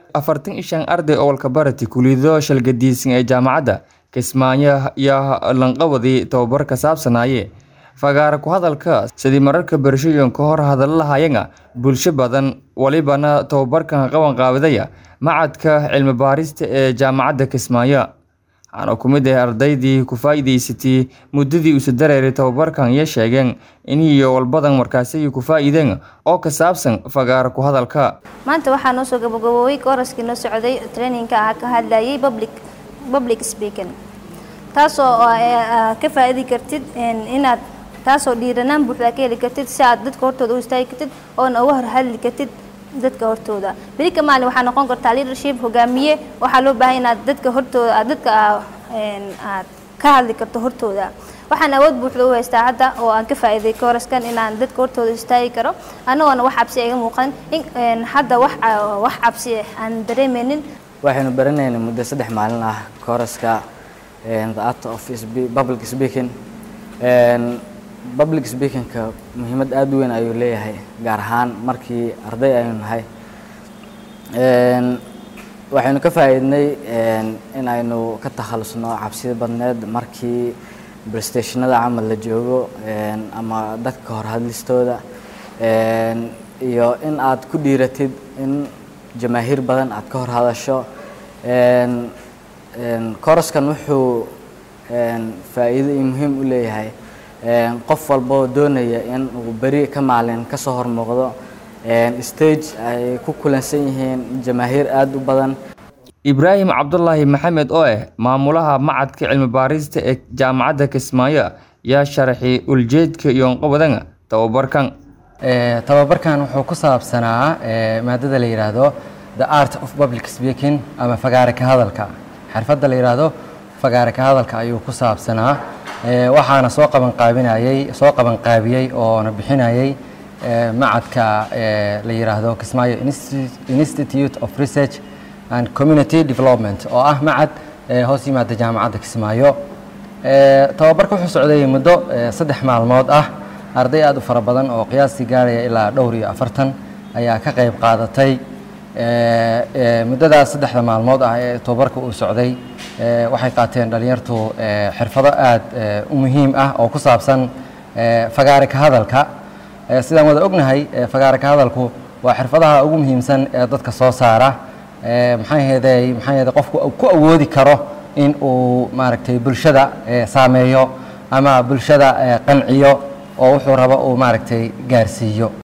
afartan iyo shan arday oo walkabarati kulido shalgadiisan ee jaamacadda kismaayo iyo lanqawadii tababar ka saabsanaaye fagaara ku hadalka sidii mararka barashooyin ka hor hadalla lahayana bulsho badan walibana tababarkan qaban qaabidaya macadka cilmi baarista ee jaamacadda kismaayo waxaana ku mid ah ardaydii ku faa'iidaysatay muddadii uusa dareeray tababarkan iyo sheegeen in iyo walbadan markaasi ku faa'iideen oo ka saabsan fagaara ku hadalka maanta waxaa noo soo gabagaboobay kooraskii noo socday traininka ah ka hadlayay public public speaking taasoo ka faa'iidi kartid inaad taasoo dhiiranaan buuxda ka heli kartid si aad dadka hortooda u istaagi kartid oona uga horhadli kartid dadka hortooda beri ka maalin waxaa noqon kartaa leadership hogaamiye waxaa loo baahay inaad dadka hortooda aad dadka aad ka hadli karto hortooda waxaan awood buuxda u haystaa hadda oo aan ka faa'iiday kooraskan inaan dadka hortooda istaagi karo anagoona wax cabsi iga muuqan in hadda wax wax cabsi aan dareemaynin waxaynu baranaynay muddo saddex maalin ah kooraska the art of public speaking public speakingka muhiimad aada u weyn ayuu leeyahay gaar ahaan markii arday aynu nahay waxaynu ka faa'iidnay in aynu ka takhalusno cabsida badneed markii brestationada camal la joogo ama dadka hor hadlistooda iyo in aad ku dhiiratid in jamaahiir badan aad ka hor hadasho koraskan wuxuu faa'iido iyo muhiim u leeyahay qof walboo doonaya in uu beri ka maalin kasoo hormuuqdo stage ay ku kulansan yihiin jamaahiir aada u badan ibraahim cabdulaahi maxamed oo ah maamulaha macadka cilmi baarista ee jaamacadda kismaayo yaa sharaxay uljeedka iyo onqabadana tababarkan tababarkan wuxuu ku saabsanaa maadada la yidhaahdo the art of public speaking ama fagaare ka hadalka xirfadda la yidhaahdo fagaare ka hadalka ayuu ku saabsanaa waxaana soo qaban qaabinayay soo qaban qaabiyey oona bixinayay macadka la yidhaahdo kismaayo institute of research and community development oo ah macad hoos yimaada jaamacadda kismaayo tababarka wuxuu socday muddo saddex maalmood ah arday aada u fara badan oo qiyaastii gaaraya ilaa dhowr iyo afartan ayaa ka qayb qaadatay muddadaas saddexda maalmood ah ee tababarka uu socday waxay qaateen dhalinyartu xirfado aada u muhiim ah oo ku saabsan fagaare ka hadalka sidaan wada ognahay fagaare ka hadalku waa xirfadaha ugu muhiimsan ee dadka soo saara maxaa yeeday maxaa yeeday qofku ku awoodi karo in uu maaragtay bulshada saameeyo ama bulshada qanciyo oo wuxuu rabo uu maaragtay gaarsiiyo